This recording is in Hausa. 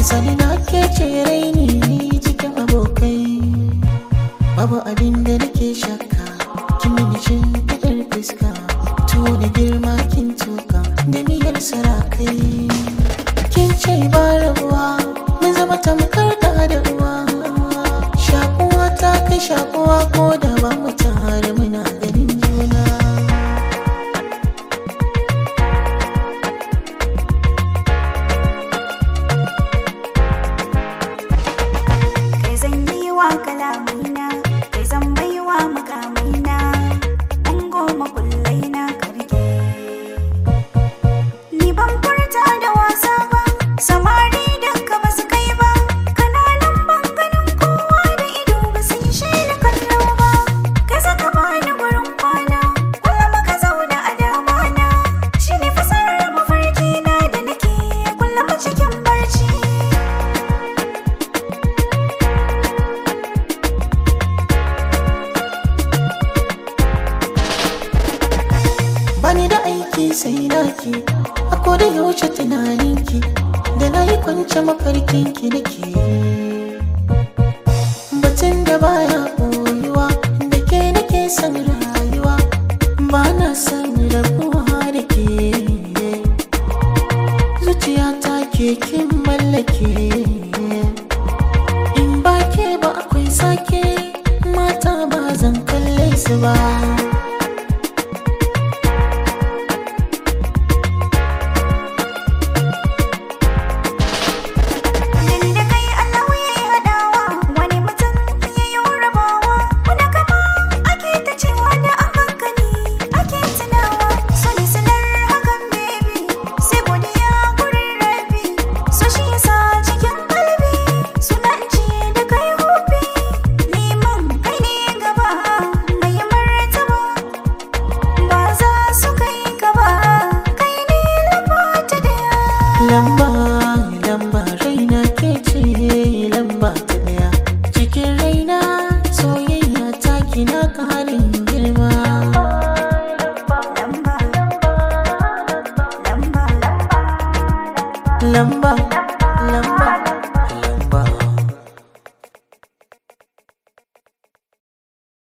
sani na ke ce raini cikin abokai babu abin da nake shakka kin mini cin fitar fuska tuwo da girma kin tuka da miyar sarakai kin ce ba rabuwa mun zama tamkar da da uwa shakuwa ta kai shakuwa ko da ba mu tare muna ganin juna kai zan yi wa kalamina kai zan bai wa makamina an goma kullai na karke ni ban furta da wasa ba samari duka ba su kai ba kananan banganin kowa da ido ba su yi shaida kallo ba kai saka bani gurin kwana kullum ka zauna a damana shi ne fasarar mafarki na da nake kullum cikin barci bani da aiki sai naki a koda yaushe tunaninki da na yi kwance mafarkinki nake batun da baya koyuwa da ke nake son rayuwa ba na son rabuwa da ke zuciya ta ke kin mallake in ba ke ba akwai sake mata ba zan kalle su ba Nan da kai Allah ya yi hadawa wani mutum ya yi rabawa wani kama ake ta cewa da an hankali ake tunawa so ni sanar hakan baby sai godiya gurin rabi so shi yasa cikin kalbi suna ce da kai hobi neman kai ne gaba mai martaba ba za su kai gaba kai ne lamba ta daya lamba lamba raina ke ce lamba ta daya cikin raina soyayya ta kina karin girma lamba lamba lamba lamba